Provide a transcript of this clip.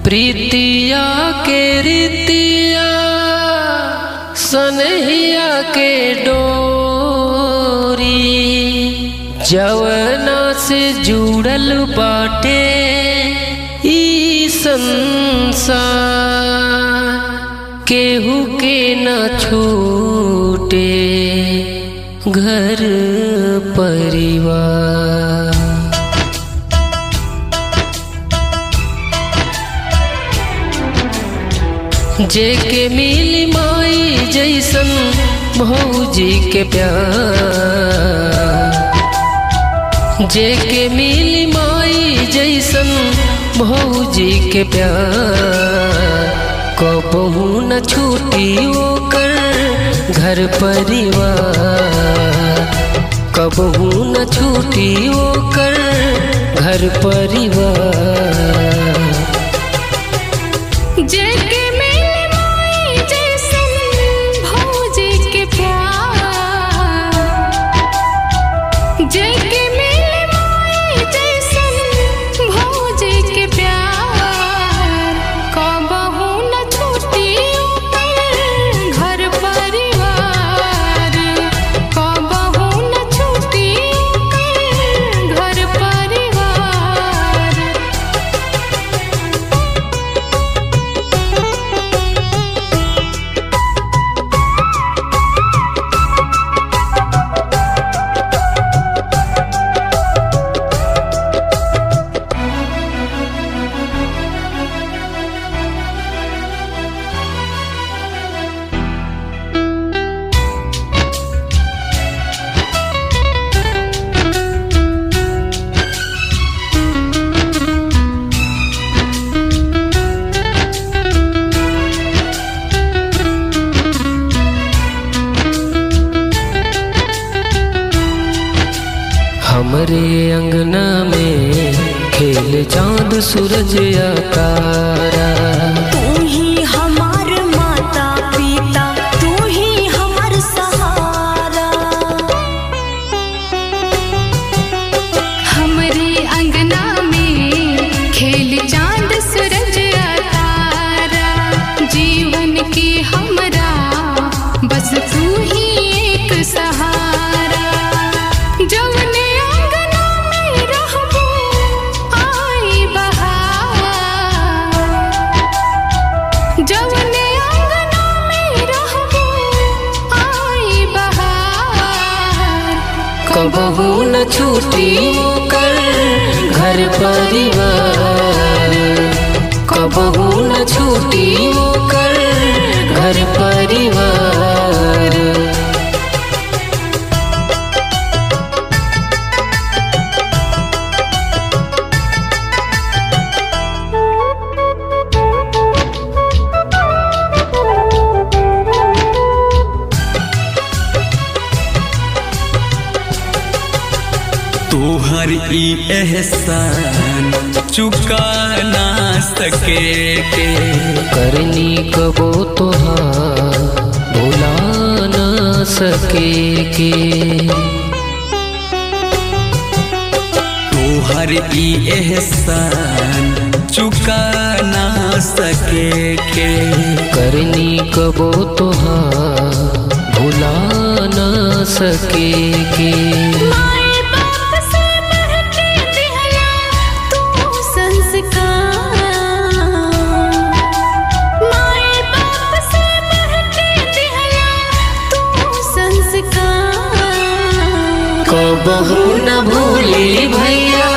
प्रीतिया के रीतिया सनहिया के डोरी जवना से जुड़ल बाटे ई संसार केहू के न छूटे घर परिवार जेके मिली माई जैसन भौजी के प्यार जेके मिली माई जैसन भौजी के प्यार कबहू न छूटी ओकर घर परिवार कबहू न छूटी ओकर घर परिवार जेके मिले माई जैसन भौजी के प्यार जेके मिले माई जैसन भौजी के प्यार कबहू न छूटी ओकर घर परिवार कबहू न छूटी ओकर घर परिवार हमरे अंगना में खेल चांद सूरज या तारा तू ही हमार माता पिता तू ही हमार सहारा हमरे अंगना में खेल चांद सूरज आ तारा जीवन के हमरा बस तू ही एक सहारा जवने अंगना में रहबो आई बहार जवने अंगना में रहबो आई बहार कबहू न छूटी ओकर घर परिवार कबहू न छूटी ओकर घर परिवार तोहर ई एहसान चुका ना सके के करनी कबो तोहार भुला न सके के तोहर ई एहसान चुका ना सके के करनी कबो तोहार भुला न सके के माए बाप से बढ़ के दिहला तू संस्कार माए बाप से बढ़ के दिहला तू संस्कार कबहू न भूली भैया